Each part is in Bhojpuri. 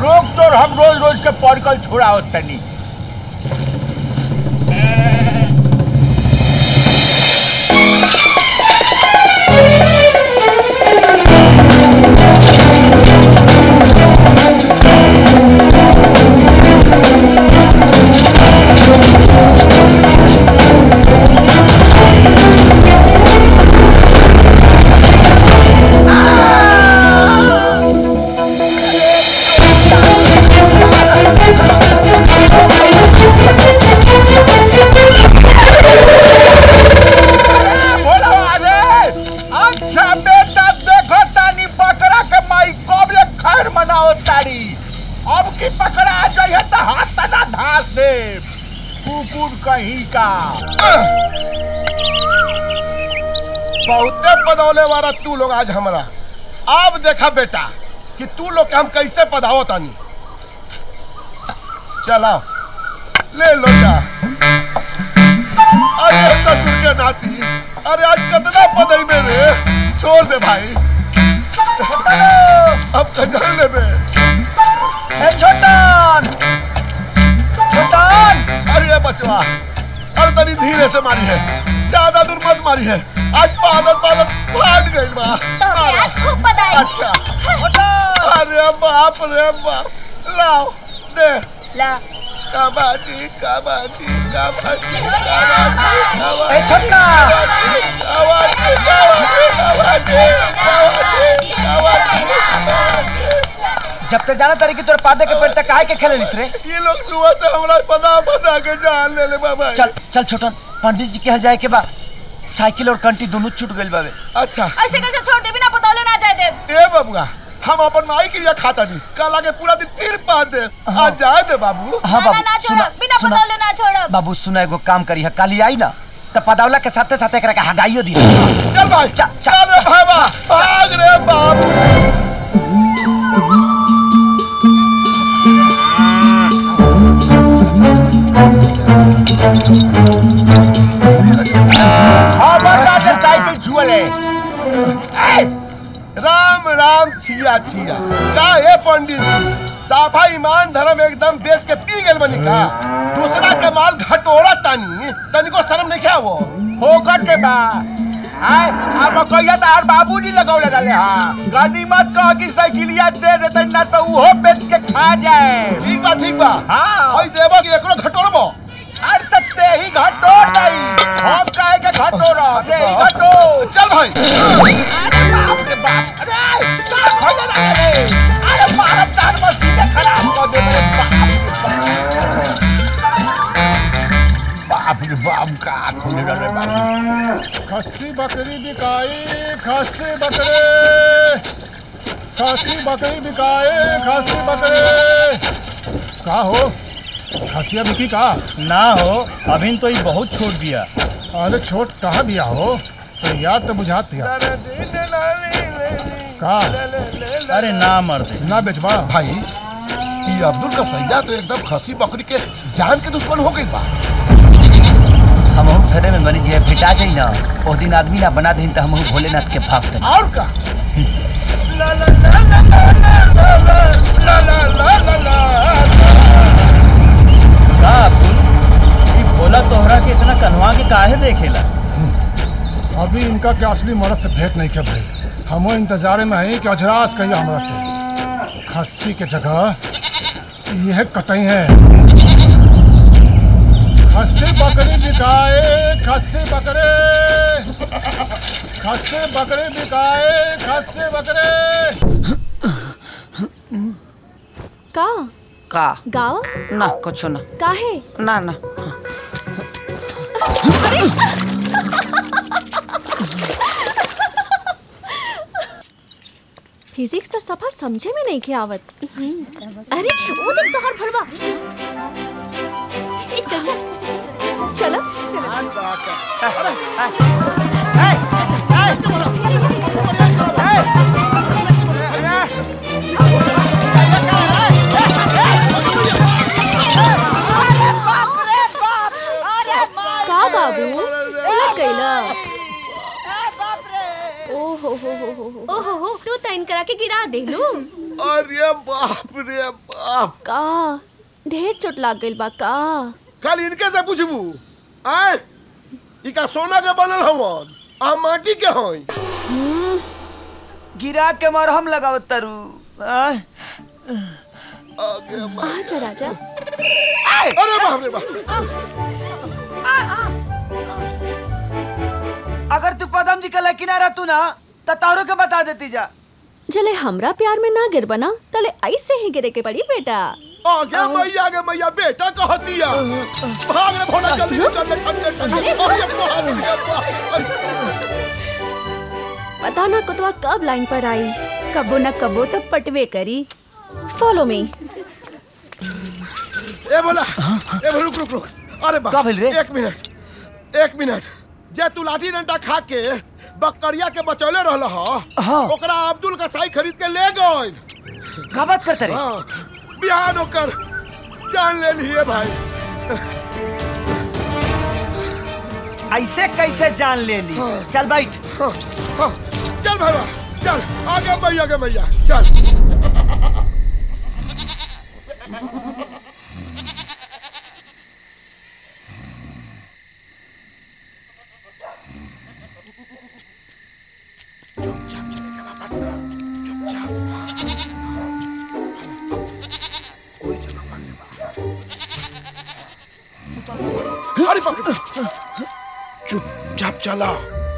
रोक तो हम रोज रोज के पड़कल छोड़ा तनी बोलो अरे अच्छा बेटा देखो तानी बकरा के माई कब ले खैर मनाओ तारी अब की पकड़ा आ जाइए तो हाथ तना धास दे कुकुर कहीं का बहुते पदौले वाला तू लोग आज हमारा अब देखा बेटा कि तू लोग के हम कैसे पधाओ तानी चला ले लो जा अरे ससुर के नाती अरे आज कितना पदई में रे छोड़ दे भाई अब कजर ले बे ए छोटन छोटन अरे बचवा अरे तनी धीरे से मारी है ज्यादा दूर मत मारी है आज पादत पादत फाट गई बा तोहरे आज खूब बधाई अच्छा अरे बाप रे बाप लाओ दे ला कबड्डी कबड्डी कबड्डी कबड्डी ए छोटना कबड्डी कबड्डी कबड्डी कबड्डी जब तक जाना तारी कि तोर पादे के पेड़ तक काहे के खेले रे ये लोग सुबह से हमरा पता पता के जान ले ले बाबा चल चल छोटन पंडित जी के यहाँ जाए के बा साइकिल और कंटी दोनों छूट गइल बावे अच्छा ऐसे कैसे छोड़ दे बिना बतौले ना जाए दे ए बबुआ हम अपन माई के लिए खाता नहीं कल आके पूरा दिन फिर पा दे आज जाए दे बाबू हाँ ना बाबू ना सुना छोड़ बिना सुना बतौले ना छोड़ बाबू सुना एगो काम करी है काली आई ना तो पदावला के साथे साथे एकरा के हगाइयो दी चल भाई चल, चल। चल रे भाई बा भाग रे बाप खबरदार से साइकिल छुअले ए, राम राम छिया छिया का है पंडित जी साफा ईमान धर्म एकदम बेच के पी गए बनी का दूसरा के माल घटोरा तानी तनिको शर्म नहीं क्या वो होकर के बा आय अब कहिया तो आर बाबूजी लगौले रहले हां गाड़ी मत कह कि साइकिलिया दे देते ना तो उहो बेच के खा जाए ठीक बा ठीक बा हाँ। हई देबो कि एकरो घटोरबो अरे तो ते ही घटोर नहीं हम काहे के घटोर ते ही घटोर चल भाई अरे बाप रे बाप अरे का खोले ना रे अरे भारत तार मशीन खराब कर दे मेरे बाप रे बाप रे बाप का खोले ना रे बाप खस्सी बकरी बिकाई खस्सी बकरे खस्सी बकरी बिकाए खस्सी बकरे का हो खसिया बिकी का ना हो अभी तो ये बहुत छोड़ दिया अरे छोट कहाँ बिया हो तो यार तो बुझात दिया का अरे ना मर्द ना बेचबा भाई ये अब्दुल का सैया तो एकदम खसी बकरी के जान के दुश्मन हो गई बा हम फेरे में बनी जे भेटा जाई ना ओ दिन आदमी ना बना दही तो हम भोलेनाथ के भक्त हनी। और का का अब्दुल ये भोला तोहरा के इतना कन्हवा के काहे देखेला अभी इनका के असली मर्द से भेंट नहीं किया भाई हमो इंतजारे में है कि अजरास कहिए हमरा से खस्सी के जगह यह कटई है खस्सी बकरी बिकाए खस्सी बकरे खस्सी बकरी बिकाए खस्सी बकरे का का गाव ना कुछ ना काहे ना ना फिजिक्स तो सफा समझे में नहीं के आवत अरे वो देख तो हर भरवा ए चल चल चलो चलो का बाबू उलट गईला ओहो हो हो हो हो ओहो हो तू तैन करा के गिरा दे लू अरे बाप रे बाप का ढेर चोट लाग गइल बा का कल इनके से पूछबू आय ई का सोना के बनल हवन आ माटी के हई गिरा के मरहम लगावत तारू आय, आगे बा- आजा राजा अरे बाप रे बाप अगर तू पदम जी के लेकिन आ तू ना तो तारू के बता देती जा जले हमरा प्यार में ना गिर बना तले ऐसे ही गिरे के पड़ी बेटा आगे मैया आगे मैया बेटा कहतिया भाग रे भोला जल्दी से चल ठंडे ठंडे अरे, अरे बाप रे बाप पता ना कुतवा कब लाइन पर आई कबो न कबो तो पटवे करी फॉलो मी ए बोला ए बोला, रुक रुक रुक अरे बाप का भेल रे? एक मिनट एक मिनट जे तू लाठी डंडा खा के बकरिया के बचौले रहल ह हाँ। ओकरा अब्दुल का साई खरीद के ले गइल का बात करते रे हाँ बिहान ओकर जान ले लिए भाई ऐसे कैसे जान ले ली चल बैठ हाँ, हाँ, चल भाई चल आगे मैया आगे मैया चल अरे बाप रे। चुपचाप चला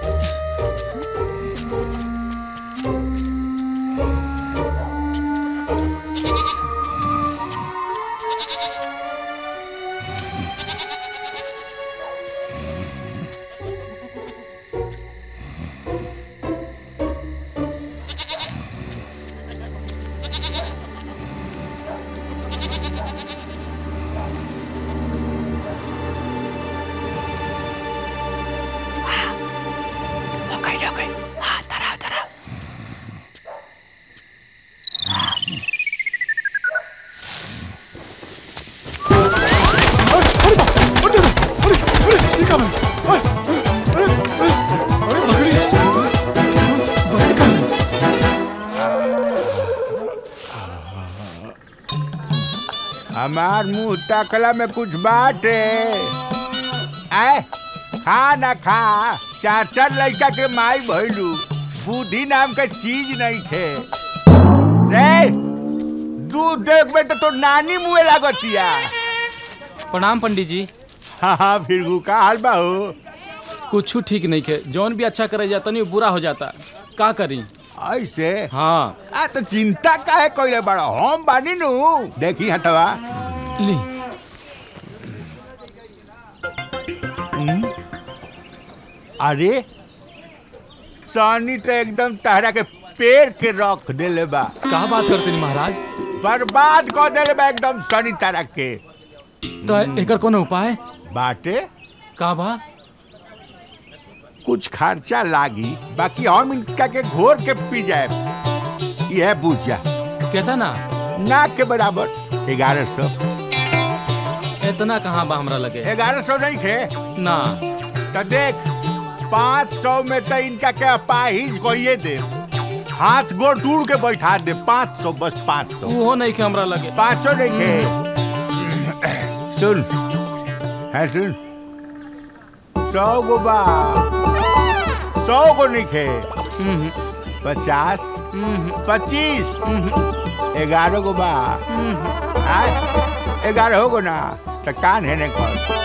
हमार मुंह तकला में कुछ बाटे आए खा ना खा चार चार लड़का के माई भइलू बुद्धि नाम के चीज नहीं थे रे दूध देख बेटा तो नानी मुँह लागतिया प्रणाम पंडित जी हाँ हाँ फिर का हाल बा हो कुछ ठीक नहीं खे जौन भी अच्छा करे जाता नहीं बुरा हो जाता का करी ऐसे हाँ आ तो चिंता काहे कइले बड़ा हम बानी नु देखी हटवा ली अरे सानी तो एकदम तहरा के पेड़ के रख देले बा का बात करते नहीं महाराज बर्बाद कर देले बा एकदम सनी तरह के तो एकर कोनो उपाय बाटे का बा कुछ खर्चा लागी बाकी हम इनका के घोर के पी जाए यह बुझ जा कहता ना ना के बराबर ग्यारह सौ इतना कहाँ बा हमरा लगे ग्यारह सौ नहीं खे ना तो देख पाँच सौ में तो इनका के अपाहिज कोई दे हाथ गोड़ टूट के बैठा दे पाँच सौ बस पाँच सौ वो नहीं खे हमरा लगे पाँचों नहीं खे सुन है सुन सौ गो बा सौ गो नहीं खे हम्म, पचास हम्म, पच्चीस हम्म, ग्यारह गो बा हम्म। आय, ग्यारह हो गो ना तो कान है नहीं कर